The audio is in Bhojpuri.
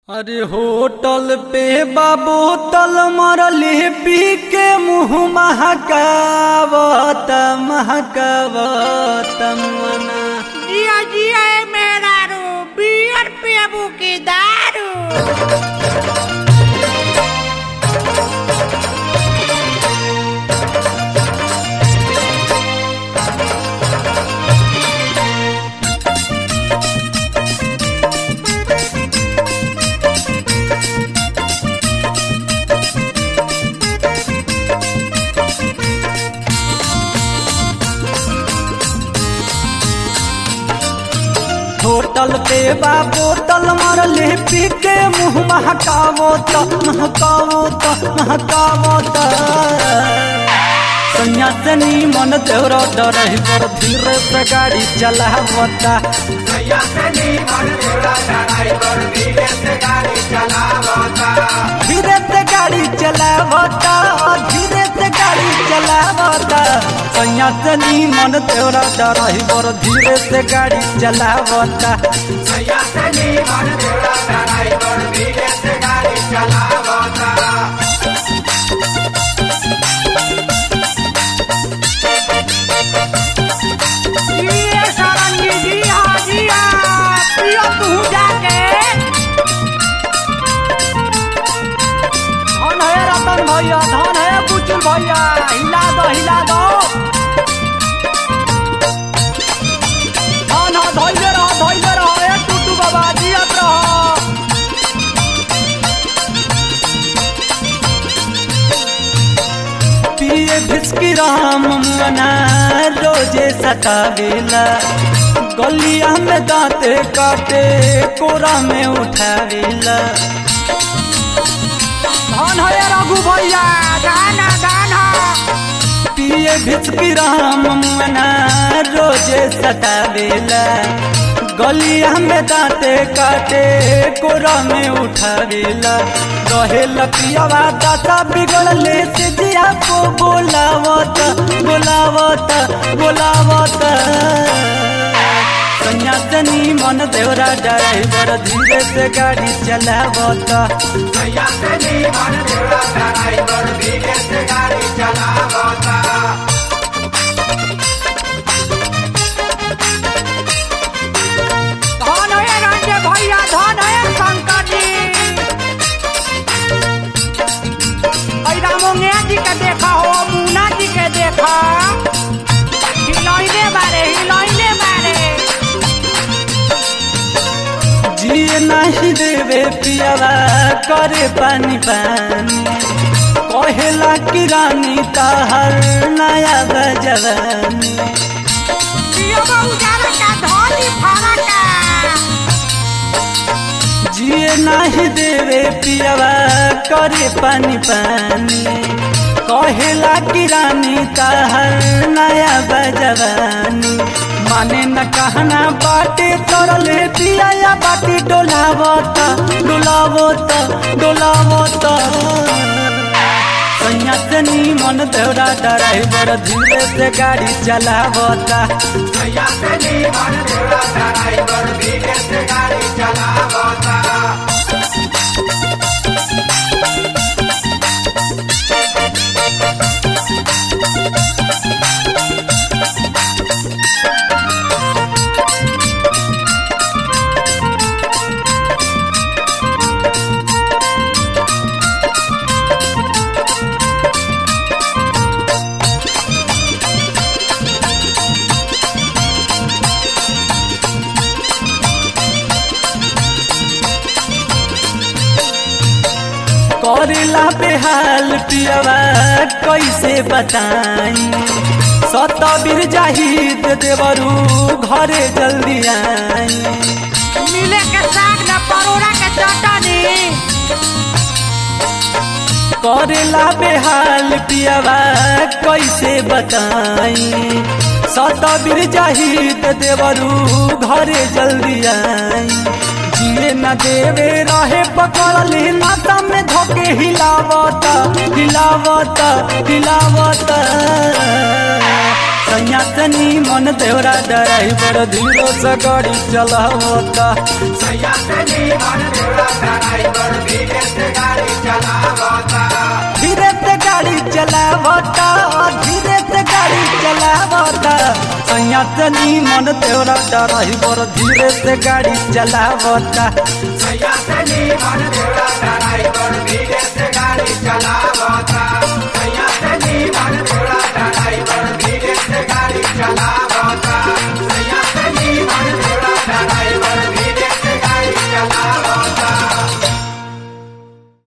अरे होटल पे बोतल मरले पी के मुंह महकावत महकावत मना जिया जिया ए मेहरारू बियर पियबू की दारू होटल पे बा बोतल मरले पी के मुंह महकावत महकावत महकावत सन्यासनी मन देवर डरही पर धीरे से गाड़ी चलावता धीरे से गाड़ी चलावता धीरे से गाड़ी चलावता सन्यासनी मन देवर डरही पर धीरे से गाड़ी चलावता जिया सारंगी जिया जिया पियो तू जाके धन है रतन भैया धन है बुचुल भैया हिला दो हिला दो धन है धैले रहो धैले रहो ए टूटू बाबा जियत रहो पिए भिस्की राम मना रोजे सतावेला गलिया में दांते काटे कोरा में उठावेला धन है रघु भैया गाना गाना पिए भिचकी राम मना रोजे सतावेला गलिया में दांते काटे कोरा में उठावेला रहे लपियावा दाता बिगड़ले से जिया को बोलावत बोलावत बोलावत सन्यासनी मन देवरा ड्राइवर धीरे से गाड़ी चलावता धन है रंजे भैया धन है शंकर जी ऐ रामोंगे जी के देखा हो मुन्ना जी के देखा हिलैले बारे हिलैले बारे जिए नहीं देवे पियावा करे पानी पानी कहेला कि रानी ताहर नया बजवानी पियो बहु जाना का धोली फारा का जिए नहीं देवे पियावा करे पानी पानी कहेला कि रानी ताहर नया बजवानी माने न कहना बाटे चोरले पिया या बाटी डोलावत डोलावत डोलावत सन्यासनी मन देवरा ड्राइवर धीरे से गाड़ी चलावता करेला बेहाल पियवा कैसे बताई सतबीर जाहिद देवरू घरे जल्दी आई मिले के साग न परोड़ा के चटनी करेला बेहाल पियवा कैसे बताई सतबीर जाहिद देवरू घरे जल्दी आई जिए न देवे रहे पकड़ले नाता में धोके हिलावत हिलावत हिलावत सन्यासनी मन देवरा ड्राइवर धीरो से गाड़ी चलावता सैया से नी मन देवरा सैया से नीमन देवरा ड्राइवर धीरे से गाड़ी चलावता सैया से नी मन